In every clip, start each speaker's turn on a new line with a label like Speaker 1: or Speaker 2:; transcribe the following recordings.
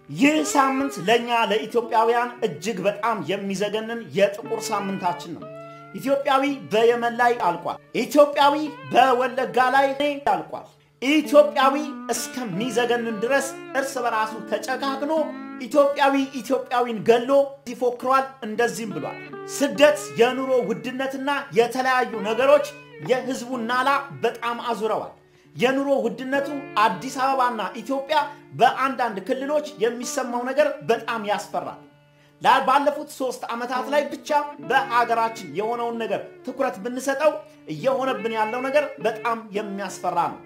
Speaker 1: ይህ ሳምንት ለእኛ ለኢትዮጵያውያን እጅግ በጣም የሚዘገንን የጥቁር ሳምንታችን ነው። ኢትዮጵያዊ በየመን ላይ አልቋል። ኢትዮጵያዊ በወለጋ ላይ አልቋል። ኢትዮጵያዊ እስከሚዘገንን ድረስ እርስ በራሱ ተጨካክኖ ኢትዮጵያዊ ኢትዮጵያዊን ገሎ ይፎክሯል። እንደዚህም ብሏል። ስደት፣ የኑሮ ውድነትና የተለያዩ ነገሮች የህዝቡን ናላ በጣም አዙረዋል። የኑሮ ውድነቱ አዲስ አበባና ኢትዮጵያ በአንዳንድ ክልሎች የሚሰማው ነገር በጣም ያስፈራል። ባለፉት ሶስት ዓመታት ላይ ብቻ በሀገራችን የሆነውን ነገር ትኩረት ብንሰጠው እየሆነብን ያለው ነገር በጣም የሚያስፈራ ነው።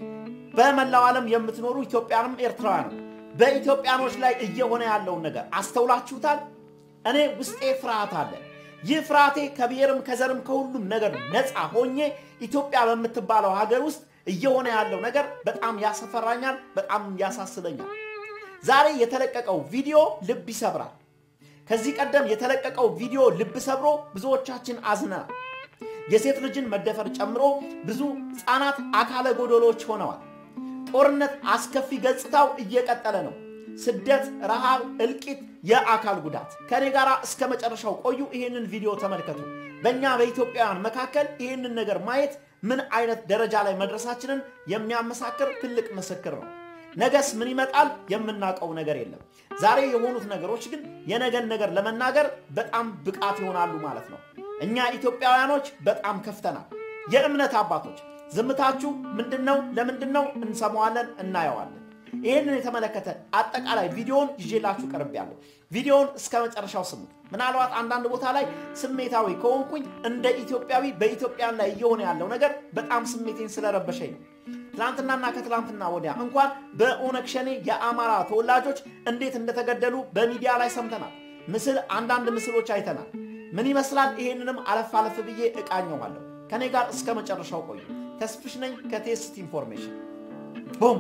Speaker 1: በመላው ዓለም የምትኖሩ ኢትዮጵያንም ኤርትራውያንም በኢትዮጵያኖች ላይ እየሆነ ያለውን ነገር አስተውላችሁታል? እኔ ውስጤ ፍርሃት አለ። ይህ ፍርሃቴ ከብሔርም ከዘርም ከሁሉም ነገር ነፃ ሆኜ ኢትዮጵያ በምትባለው ሀገር ውስጥ እየሆነ ያለው ነገር በጣም ያስፈራኛል፣ በጣም ያሳስበኛል። ዛሬ የተለቀቀው ቪዲዮ ልብ ይሰብራል። ከዚህ ቀደም የተለቀቀው ቪዲዮ ልብ ሰብሮ ብዙዎቻችን አዝነናል። የሴት ልጅን መደፈር ጨምሮ ብዙ ሕፃናት አካለ ጎዶሎች ሆነዋል። ጦርነት አስከፊ ገጽታው እየቀጠለ ነው። ስደት፣ ረሃብ፣ እልቂት፣ የአካል ጉዳት። ከኔ ጋር እስከ መጨረሻው ቆዩ። ይህንን ቪዲዮ ተመልከቱ። በእኛ በኢትዮጵያውያን መካከል ይህንን ነገር ማየት ምን አይነት ደረጃ ላይ መድረሳችንን የሚያመሳክር ትልቅ ምስክር ነው። ነገስ ምን ይመጣል የምናውቀው ነገር የለም። ዛሬ የሆኑት ነገሮች ግን የነገን ነገር ለመናገር በጣም ብቃት ይሆናሉ ማለት ነው። እኛ ኢትዮጵያውያኖች በጣም ከፍተናል። የእምነት አባቶች ዝምታችሁ ምንድን ነው? ለምንድን ነው? እንሰማዋለን፣ እናየዋለን። ይህንን የተመለከተ አጠቃላይ ቪዲዮውን ይዤላችሁ ቀርቤያለሁ። ቪዲዮውን እስከ መጨረሻው ስሙት። ምናልባት አንዳንድ ቦታ ላይ ስሜታዊ ከሆንኩኝ እንደ ኢትዮጵያዊ በኢትዮጵያን ላይ እየሆነ ያለው ነገር በጣም ስሜቴን ስለረበሸኝ ነው። ትናንትናና ከትላንትና ወዲያ እንኳን በኦነግ ሸኔ የአማራ ተወላጆች እንዴት እንደተገደሉ በሚዲያ ላይ ሰምተናል። ምስል አንዳንድ ምስሎች አይተናል። ምን ይመስላል? ይሄንንም አለፍ አለፍ ብዬ እቃኘዋለሁ። ከኔ ጋር እስከ መጨረሻው ቆዩ። ተስፍሽ ነኝ ከቴስት ኢንፎርሜሽን ቡም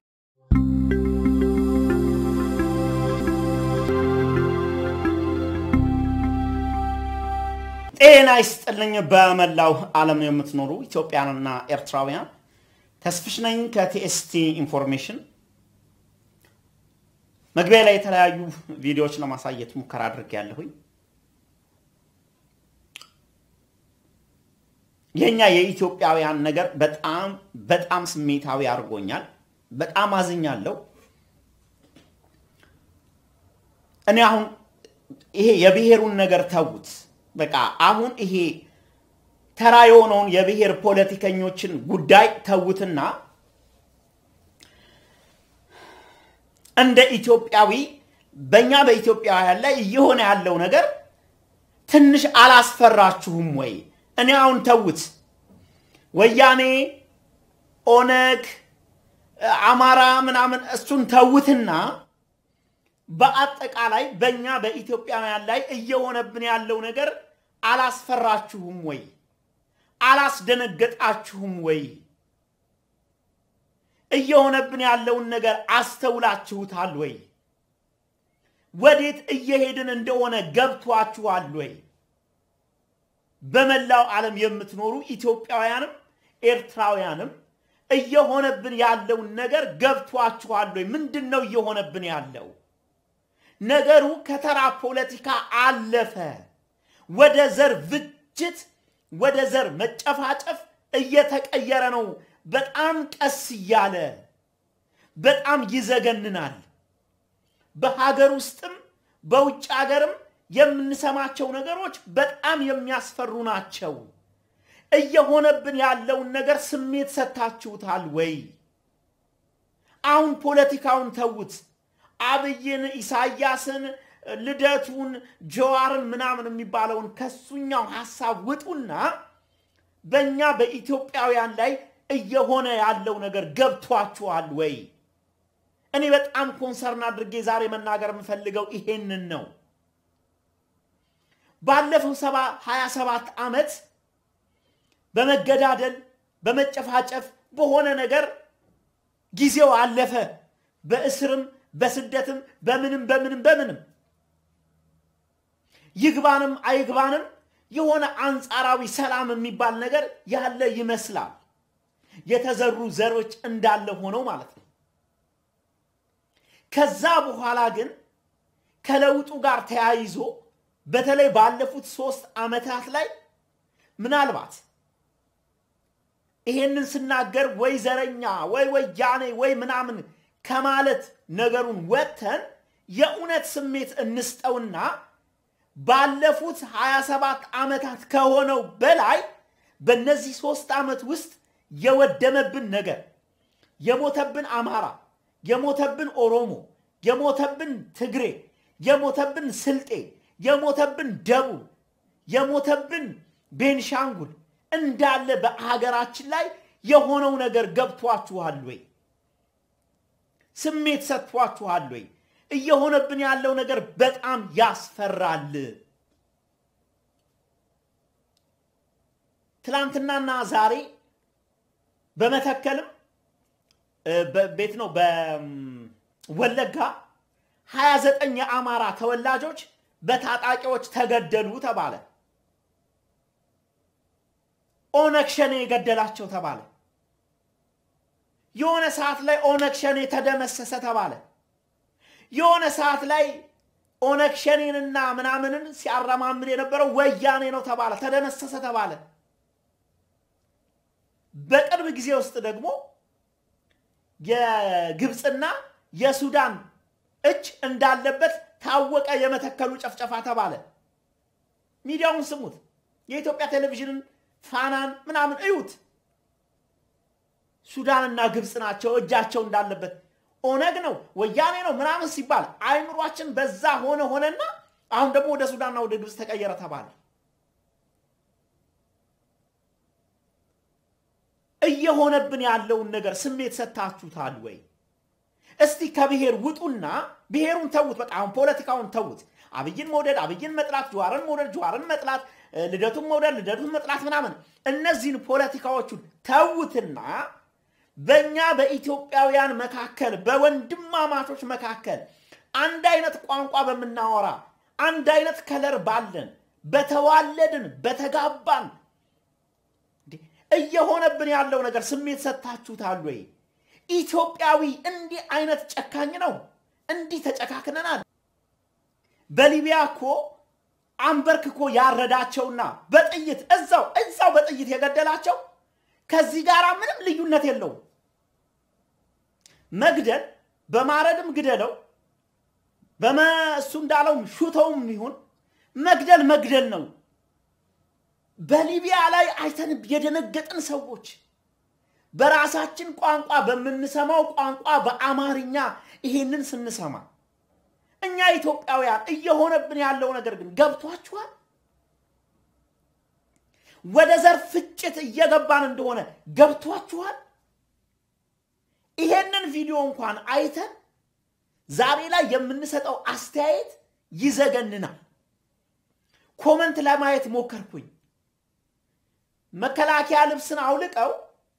Speaker 1: ጤና ይስጥልኝ። በመላው ዓለም የምትኖሩ ኢትዮጵያንና ኤርትራውያን ተስፍሽ ነኝ ከቲኤስቲ ኢንፎርሜሽን። መግቢያ ላይ የተለያዩ ቪዲዮዎች ለማሳየት ሙከራ አድርጌያለሁኝ። የኛ የኢትዮጵያውያን ነገር በጣም በጣም ስሜታዊ አድርጎኛል። በጣም አዝኛለሁ። እኔ አሁን ይሄ የብሔሩን ነገር ተዉት። በቃ አሁን ይሄ ተራ የሆነውን የብሔር ፖለቲከኞችን ጉዳይ ተዉትና እንደ ኢትዮጵያዊ በእኛ በኢትዮጵያውያን ላይ እየሆነ ያለው ነገር ትንሽ አላስፈራችሁም ወይ? እኔ አሁን ተዉት፣ ወያኔ፣ ኦነግ፣ አማራ ምናምን እሱን ተዉትና በአጠቃላይ በእኛ በኢትዮጵያውያን ላይ እየሆነብን ያለው ነገር አላስፈራችሁም ወይ? አላስደነገጣችሁም ወይ? እየሆነብን ያለውን ነገር አስተውላችሁታል ወይ? ወዴት እየሄድን እንደሆነ ገብቷችኋል ወይ? በመላው ዓለም የምትኖሩ ኢትዮጵያውያንም ኤርትራውያንም እየሆነብን ያለውን ነገር ገብቷችኋል ወይ? ምንድን ነው እየሆነብን ያለው? ነገሩ ከተራ ፖለቲካ አለፈ። ወደ ዘር ፍጅት፣ ወደ ዘር መጨፋጨፍ እየተቀየረ ነው። በጣም ቀስ እያለ በጣም ይዘገንናል። በሀገር ውስጥም በውጭ ሀገርም የምንሰማቸው ነገሮች በጣም የሚያስፈሩ ናቸው። እየሆነብን ያለውን ነገር ስሜት ሰጥታችሁታል ወይ? አሁን ፖለቲካውን ተዉት። አብይን፣ ኢሳያስን፣ ልደቱን፣ ጀዋርን ምናምን የሚባለውን ከሱኛው ሀሳብ ውጡና በእኛ በኢትዮጵያውያን ላይ እየሆነ ያለው ነገር ገብቷችኋል ወይ? እኔ በጣም ኮንሰርን አድርጌ ዛሬ መናገር የምፈልገው ይሄንን ነው። ባለፈው ሰባ ሀያ ሰባት ዓመት በመገዳደል በመጨፋጨፍ በሆነ ነገር ጊዜው አለፈ። በእስርም በስደትም በምንም በምንም በምንም ይግባንም አይግባንም የሆነ አንጻራዊ ሰላም የሚባል ነገር ያለ ይመስላል። የተዘሩ ዘሮች እንዳለ ሆነው ማለት ነው። ከዛ በኋላ ግን ከለውጡ ጋር ተያይዞ በተለይ ባለፉት ሶስት ዓመታት ላይ ምናልባት ይሄንን ስናገር ወይ ዘረኛ ወይ ወያኔ ወይ ምናምን ከማለት ነገሩን ወጥተን የእውነት ስሜት እንስጠውና ባለፉት 27 ዓመታት ከሆነው በላይ በእነዚህ ሶስት ዓመት ውስጥ የወደመብን ነገር የሞተብን አማራ፣ የሞተብን ኦሮሞ፣ የሞተብን ትግሬ፣ የሞተብን ስልጤ፣ የሞተብን ደቡብ፣ የሞተብን ቤንሻንጉል እንዳለ በሀገራችን ላይ የሆነው ነገር ገብቷችኋል ወይ? ስሜት ሰጥቷችኋል ወይ? እየሆነብን ያለው ነገር በጣም ያስፈራል። ትላንትናና ዛሬ በመተከልም ቤት ነው በወለጋ 29 የአማራ ተወላጆች በታጣቂዎች ተገደሉ ተባለ። ኦነግ ሸኔ የገደላቸው ተባለ። የሆነ ሰዓት ላይ ኦነግ ሸኔ ተደመሰሰ ተባለ። የሆነ ሰዓት ላይ ኦነግ ሸኔንና ምናምንን ሲያረማምድ የነበረው ወያኔ ነው ተባለ፣ ተደመሰሰ ተባለ። በቅርብ ጊዜ ውስጥ ደግሞ የግብፅና የሱዳን እጅ እንዳለበት ታወቀ። የመተከሉ ጨፍጨፋ ተባለ። ሚዲያውን ስሙት፣ የኢትዮጵያ ቴሌቪዥንን ፋናን ምናምን እዩት። ሱዳንና ግብፅ ናቸው እጃቸው እንዳለበት ኦነግ ነው ወያኔ ነው ምናምን ሲባል አይምሯችን በዛ ሆነ ሆነና አሁን ደግሞ ወደ ሱዳንና ወደ ግብፅ ተቀየረ ተባለ። እየሆነብን ያለውን ነገር ስሜት ሰጥታችሁታል ወይ? እስቲ ከብሔር ውጡና ብሔሩን ተዉት። በቃ አሁን ፖለቲካውን ተዉት። አብይን መውደድ፣ አብይን መጥላት፣ ጀዋርን መውደድ፣ ጀዋርን መጥላት፣ ልደቱን መውደድ፣ ልደቱን መጥላት ምናምን እነዚህን ፖለቲካዎቹን ተዉትና በእኛ በኢትዮጵያውያን መካከል በወንድማማቾች መካከል አንድ አይነት ቋንቋ በምናወራ አንድ አይነት ከለር ባለን በተዋለድን በተጋባን እየሆነብን ያለው ነገር ስሜት ሰጥታችሁታል ወይ? ኢትዮጵያዊ እንዲህ አይነት ጨካኝ ነው? እንዲህ ተጨካክነናል? በሊቢያ እኮ አንበርክኮ ያረዳቸውና በጥይት እዛው እዛው በጥይት የገደላቸው ከዚህ ጋር ምንም ልዩነት የለውም። መግደል በማረድም ግደለው በመእሱ እንዳለውም ሹተውም ይሁን መግደል መግደል ነው። በሊቢያ ላይ አይተን የደነገጥን ሰዎች በራሳችን ቋንቋ በምንሰማው ቋንቋ በአማርኛ ይሄንን ስንሰማ እኛ ኢትዮጵያውያን እየሆነብን ያለው ነገር ግን ገብቷችኋል? ወደ ዘር ፍጭት እየገባን እንደሆነ ገብቷችኋል? ይሄንን ቪዲዮ እንኳን አይተን ዛሬ ላይ የምንሰጠው አስተያየት ይዘገንናል። ኮመንት ለማየት ሞከርኩኝ። መከላከያ ልብስን አውልቀው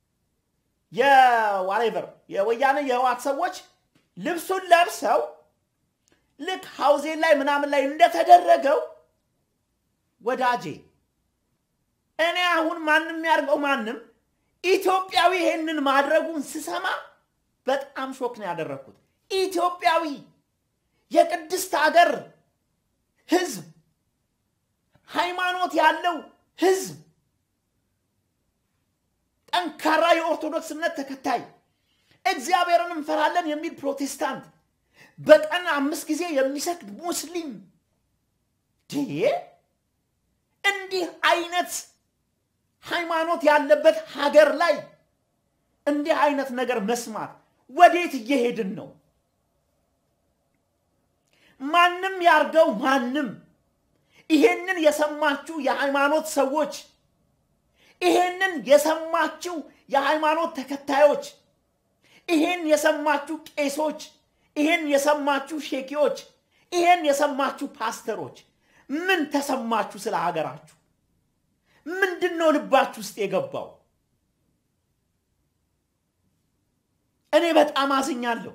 Speaker 1: የዋሬቨር የወያኔ የህዋት ሰዎች ልብሱን ለብሰው ልክ ሀውዜን ላይ ምናምን ላይ እንደተደረገው ወዳጄ እኔ አሁን ማንም ያድርገው ማንም ኢትዮጵያዊ ይሄንን ማድረጉን ስሰማ በጣም ሾክ ነው ያደረግኩት። ኢትዮጵያዊ የቅድስት ሀገር ህዝብ፣ ሃይማኖት ያለው ህዝብ፣ ጠንካራ የኦርቶዶክስ እምነት ተከታይ እግዚአብሔርን እንፈራለን የሚል ፕሮቴስታንት፣ በቀን አምስት ጊዜ የሚሰግድ ሙስሊም እንዲህ አይነት ሃይማኖት ያለበት ሀገር ላይ እንዲህ አይነት ነገር መስማት ወዴት እየሄድን ነው? ማንም ያርገው ማንም፣ ይሄንን የሰማችሁ የሃይማኖት ሰዎች፣ ይሄንን የሰማችሁ የሃይማኖት ተከታዮች፣ ይሄን የሰማችሁ ቄሶች፣ ይሄን የሰማችሁ ሼኪዎች፣ ይሄን የሰማችሁ ፓስተሮች ምን ተሰማችሁ? ስለ ሀገራችሁ ምንድን ነው ልባችሁ ውስጥ የገባው? እኔ በጣም አዝኛለሁ።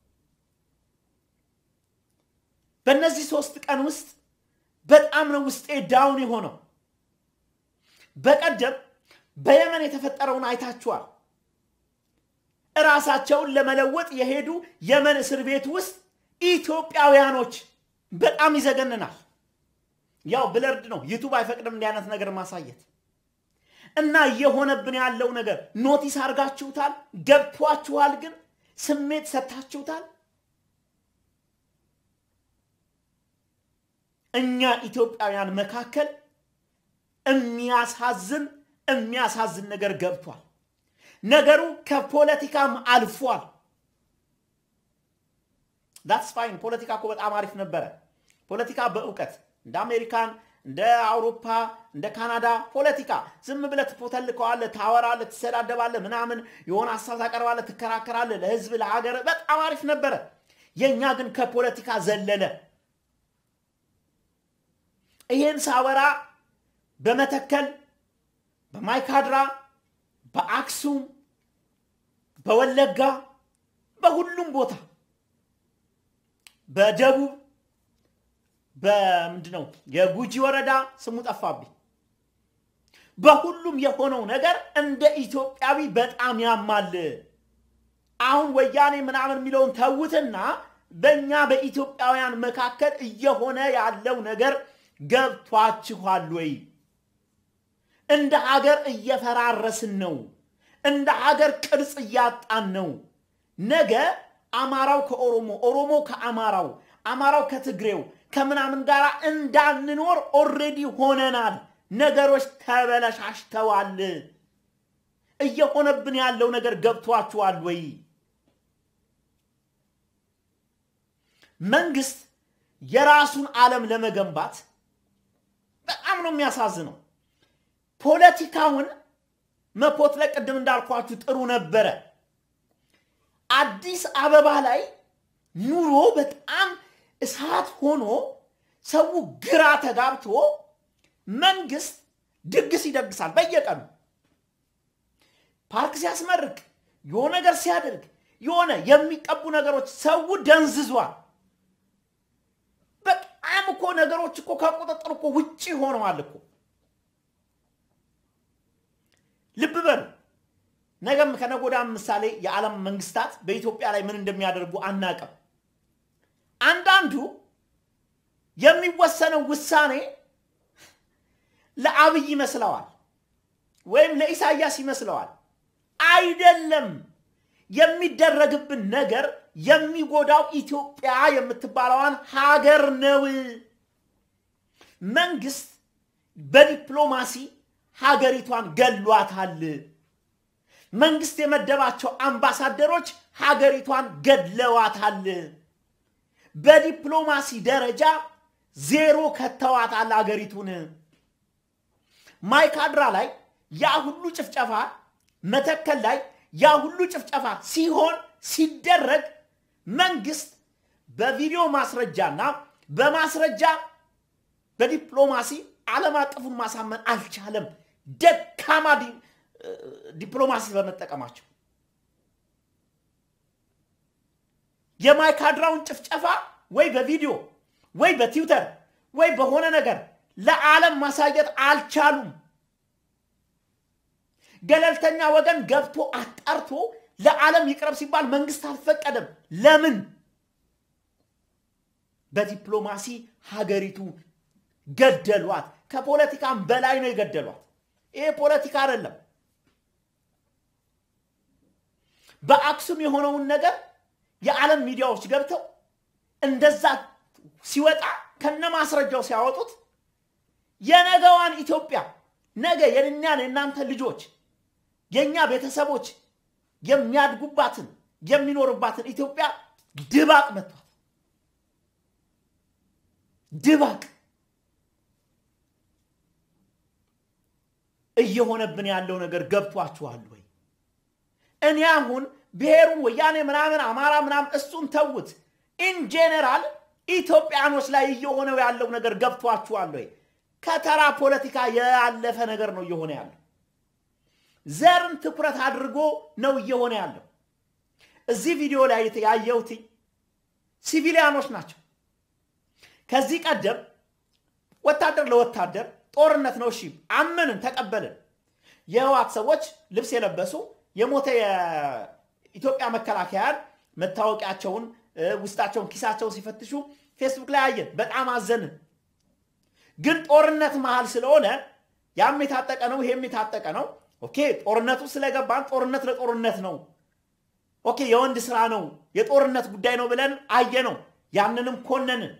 Speaker 1: በእነዚህ ሶስት ቀን ውስጥ በጣም ነው ውስጤ ዳውን የሆነው። በቀደም በየመን የተፈጠረውን አይታችኋል። እራሳቸውን ለመለወጥ የሄዱ የመን እስር ቤት ውስጥ ኢትዮጵያውያኖች በጣም ይዘገንናል። ያው ብለርድ ነው፣ ዩቱብ አይፈቅድም እንዲህ አይነት ነገር ማሳየት እና እየሆነብን ያለው ነገር ኖቲስ አድርጋችሁታል? ገብቷችኋል? ግን ስሜት ሰጥታችሁታል? እኛ ኢትዮጵያውያን መካከል የሚያሳዝን የሚያሳዝን ነገር ገብቷል። ነገሩ ከፖለቲካም አልፏል። ዳትስ ፋይን። ፖለቲካ እኮ በጣም አሪፍ ነበረ። ፖለቲካ በእውቀት እንደ አሜሪካን እንደ አውሮፓ እንደ ካናዳ ፖለቲካ ዝም ብለህ ትፖተልከዋለህ፣ ታወራለህ፣ ትሰዳደባለህ፣ ምናምን የሆነ ሀሳብ ታቀርባለህ፣ ትከራከራለህ፣ ለህዝብ ለሀገር በጣም አሪፍ ነበረ። የእኛ ግን ከፖለቲካ ዘለለ። ይሄን ሳወራ በመተከል በማይካድራ በአክሱም በወለጋ በሁሉም ቦታ በደቡብ በምንድነው የጉጂ ወረዳ ስሙ ጠፋብኝ። በሁሉም የሆነው ነገር እንደ ኢትዮጵያዊ በጣም ያማል። አሁን ወያኔ ምናምን የሚለውን ተዉትና በእኛ በኢትዮጵያውያን መካከል እየሆነ ያለው ነገር ገብቷችኋል ወይ? እንደ ሀገር እየፈራረስን ነው። እንደ ሀገር ቅርጽ እያጣን ነው። ነገ አማራው ከኦሮሞ፣ ኦሮሞ ከአማራው፣ አማራው ከትግሬው ከምናምን ጋር እንዳንኖር ኦሬዲ ሆነናል። ነገሮች ተበለሻሽተዋል። እየሆነብን ያለው ነገር ገብቷችኋል ወይ? መንግስት የራሱን ዓለም ለመገንባት በጣም ነው የሚያሳዝነው። ፖለቲካውን መፖትለቅ ቅድም እንዳልኳችሁ ጥሩ ነበረ። አዲስ አበባ ላይ ኑሮ በጣም እሳት ሆኖ ሰው ግራ ተጋብቶ መንግስት ድግስ ይደግሳል በየቀኑ ፓርክ ሲያስመርቅ የሆነ ነገር ሲያደርግ የሆነ የሚቀቡ ነገሮች ሰው ደንዝዟል። በጣም እኮ ነገሮች እኮ ከቁጥጥር እኮ ውጭ ሆነዋል እኮ። ልብ በሉ። ነገም ከነገ ወዲያም ምሳሌ የዓለም መንግስታት በኢትዮጵያ ላይ ምን እንደሚያደርጉ አናቅም። አንዳንዱ የሚወሰነው ውሳኔ ለአብይ ይመስለዋል ወይም ለኢሳያስ ይመስለዋል። አይደለም። የሚደረግብን ነገር የሚጎዳው ኢትዮጵያ የምትባለዋን ሀገር ነው። መንግስት በዲፕሎማሲ ሀገሪቷን ገሏታል። መንግስት የመደባቸው አምባሳደሮች ሀገሪቷን ገድለዋታል። በዲፕሎማሲ ደረጃ ዜሮ ከተዋታል ሀገሪቱን። ማይካድራ ላይ ያ ሁሉ ጭፍጨፋ፣ መተከል ላይ ያ ሁሉ ጭፍጨፋ ሲሆን ሲደረግ መንግስት በቪዲዮ ማስረጃና በማስረጃ በዲፕሎማሲ ዓለም አቀፉን ማሳመን አልቻለም። ደካማ ዲፕሎማሲ በመጠቀማቸው የማይካድራውን ጭፍጨፋ ወይ በቪዲዮ ወይ በትዊተር ወይ በሆነ ነገር ለዓለም ማሳየት አልቻሉም። ገለልተኛ ወገን ገብቶ አጣርቶ ለዓለም ይቅረብ ሲባል መንግስት አልፈቀደም። ለምን? በዲፕሎማሲ ሀገሪቱ ገደሏት። ከፖለቲካም በላይ ነው የገደሏት። ይሄ ፖለቲካ አይደለም። በአክሱም የሆነውን ነገር የዓለም ሚዲያዎች ገብተው እንደዛ ሲወጣ ከነ ማስረጃው ሲያወጡት የነገዋን ኢትዮጵያ ነገ የእኛን የእናንተ ልጆች የእኛ ቤተሰቦች የሚያድጉባትን የሚኖሩባትን ኢትዮጵያ ድባቅ መቷት። ድባቅ እየሆነብን ያለው ነገር ገብቷችኋል ወይ? እኔ አሁን ብሔሩን ወያኔ ምናምን አማራ ምናምን እሱን ተውት። ኢን ጄኔራል ኢትዮጵያኖች ላይ እየሆነው ያለው ነገር ገብቷችኋል ወይ? ከተራ ፖለቲካ ያለፈ ነገር ነው እየሆነ ያለው። ዘርን ትኩረት አድርጎ ነው እየሆነ ያለው። እዚህ ቪዲዮ ላይ ያየሁት ሲቪሊያኖች ናቸው። ከዚህ ቀደም ወታደር ለወታደር ጦርነት ነው፣ እሺ አመንን፣ ተቀበልን። የህዋት ሰዎች ልብስ የለበሱ የሞተ የኢትዮጵያ መከላከያን መታወቂያቸውን ውስጣቸውን ኪሳቸውን ሲፈትሹ ፌስቡክ ላይ አየን። በጣም አዘንን። ግን ጦርነት መሃል ስለሆነ ያም የታጠቀ ነው፣ ይሄም የታጠቀ ነው። ኦኬ ጦርነቱ ስለገባን ጦርነት ለጦርነት ነው፣ ኦኬ የወንድ ስራ ነው፣ የጦርነት ጉዳይ ነው ብለን አየ ነው። ያንንም ኮነንን።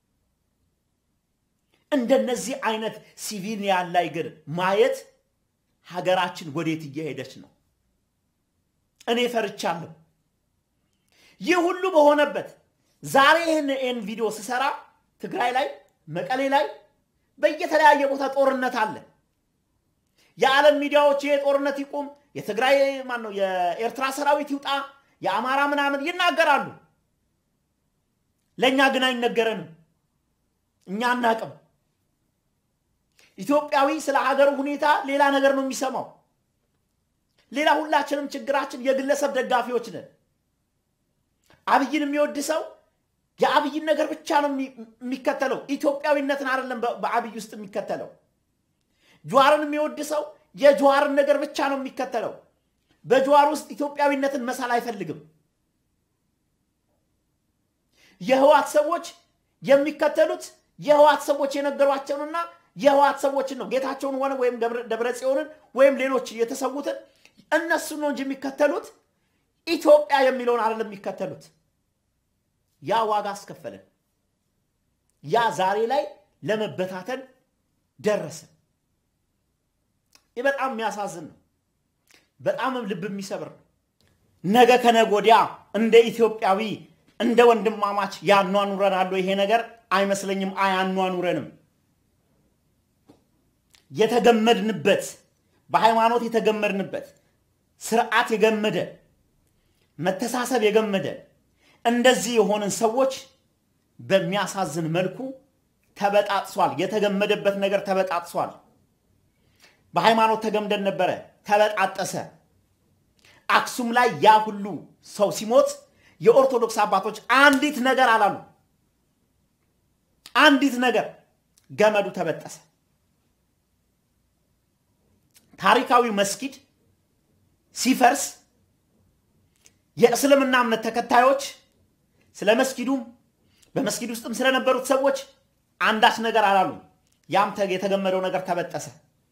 Speaker 1: እንደነዚህ አይነት ሲቪሊያን ላይ ግን ማየት ሀገራችን ወዴት እየሄደች ነው? እኔ ፈርቻለሁ። ይህ ሁሉ በሆነበት ዛሬ ይህን ይህን ቪዲዮ ስሰራ ትግራይ ላይ መቀሌ ላይ በየተለያየ ቦታ ጦርነት አለ። የዓለም ሚዲያዎች ይሄ ጦርነት ይቁም፣ የትግራይ ማን ነው የኤርትራ ሰራዊት ይውጣ፣ የአማራ ምናምን ይናገራሉ። ለእኛ ግን አይነገረንም። እኛ አናቅም። ኢትዮጵያዊ ስለ ሀገሩ ሁኔታ ሌላ ነገር ነው የሚሰማው። ሌላ ሁላችንም ችግራችን የግለሰብ ደጋፊዎች ነን። አብይን የሚወድ ሰው የአብይን ነገር ብቻ ነው የሚከተለው። ኢትዮጵያዊነትን አይደለም በአብይ ውስጥ የሚከተለው። ጀዋርን የሚወድ ሰው የጀዋርን ነገር ብቻ ነው የሚከተለው። በጀዋር ውስጥ ኢትዮጵያዊነትን መሳል አይፈልግም። የህዋት ሰዎች የሚከተሉት የህዋት ሰዎች የነገሯቸውንና የህዋት ሰዎችን ነው። ጌታቸውን ሆነ ወይም ደብረ ጽዮንን ወይም ሌሎች የተሰዉትን እነሱን ነው እንጂ የሚከተሉት ኢትዮጵያ የሚለውን አይደለም የሚከተሉት። ያ ዋጋ አስከፈለን። ያ ዛሬ ላይ ለመበታተን ደረሰ። ይህ በጣም የሚያሳዝን ነው። በጣምም ልብ የሚሰብር ነው። ነገ ከነገ ወዲያ እንደ ኢትዮጵያዊ እንደ ወንድማማች ያኗኑረናል ይሄ ነገር አይመስለኝም። አያኗኑረንም። የተገመድንበት በሃይማኖት የተገመድንበት ስርዓት የገመደ መተሳሰብ የገመደ እንደዚህ የሆንን ሰዎች በሚያሳዝን መልኩ ተበጣጥሷል። የተገመደበት ነገር ተበጣጥሷል። በሃይማኖት ተገምደን ነበረ፣ ተበጣጠሰ። አክሱም ላይ ያ ሁሉ ሰው ሲሞት የኦርቶዶክስ አባቶች አንዲት ነገር አላሉ። አንዲት ነገር ገመዱ ተበጠሰ። ታሪካዊው መስጊድ ሲፈርስ የእስልምና እምነት ተከታዮች ስለ መስጊዱም በመስጊድ ውስጥም ስለነበሩት ሰዎች አንዳች ነገር አላሉ። ያም የተገመደው ነገር ተበጠሰ።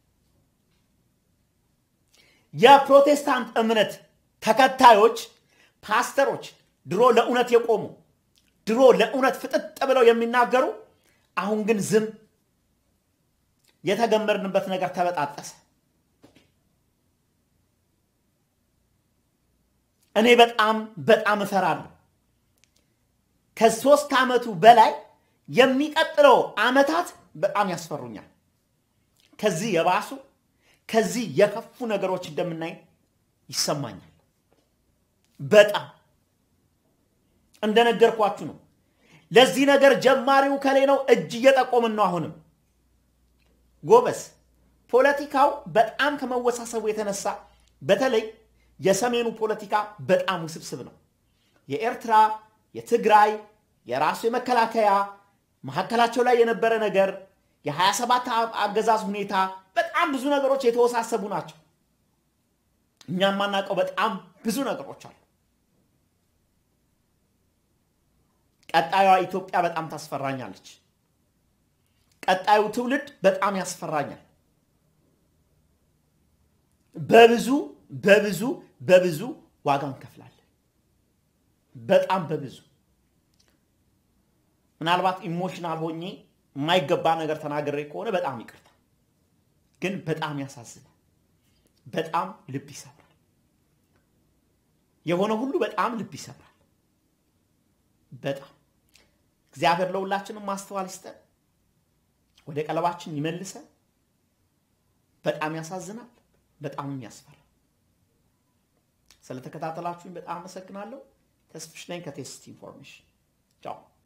Speaker 1: የፕሮቴስታንት እምነት ተከታዮች ፓስተሮች፣ ድሮ ለእውነት የቆሙ ድሮ ለእውነት ፍጥጥ ብለው የሚናገሩ አሁን ግን ዝም። የተገመድንበት ነገር ተበጣጠሰ። እኔ በጣም በጣም እፈራለሁ። ከሶስት ዓመቱ በላይ የሚቀጥለው ዓመታት በጣም ያስፈሩኛል። ከዚህ የባሱ ከዚህ የከፉ ነገሮች እንደምናይ ይሰማኛል። በጣም እንደነገርኳችሁ ነው። ለዚህ ነገር ጀማሪው ከሌ ነው። እጅ እየጠቆምን ነው። አሁንም ጎበስ ፖለቲካው በጣም ከመወሳሰቡ የተነሳ በተለይ የሰሜኑ ፖለቲካ በጣም ውስብስብ ነው። የኤርትራ፣ የትግራይ፣ የራሱ የመከላከያ መካከላቸው ላይ የነበረ ነገር የ27 አገዛዝ ሁኔታ በጣም ብዙ ነገሮች የተወሳሰቡ ናቸው። እኛ የማናውቀው በጣም ብዙ ነገሮች አሉ። ቀጣዩዋ ኢትዮጵያ በጣም ታስፈራኛለች። ቀጣዩ ትውልድ በጣም ያስፈራኛል። በብዙ በብዙ በብዙ ዋጋ እንከፍላለን። በጣም በብዙ ምናልባት ኢሞሽናል ሆኜ የማይገባ ነገር ተናግሬ ከሆነ በጣም ይቅርታ። ግን በጣም ያሳዝናል። በጣም ልብ ይሰብራል። የሆነ ሁሉ በጣም ልብ ይሰብራል። በጣም እግዚአብሔር ለሁላችንም ማስተዋል ይስጠን፣ ወደ ቀለባችን ይመልሰን። በጣም ያሳዝናል። በጣምም ያስፈራል። ስለተከታተላችሁኝ በጣም አመሰግናለሁ። ተስፍሽ ነኝ ከቴስት ኢንፎርሜሽን ቻው።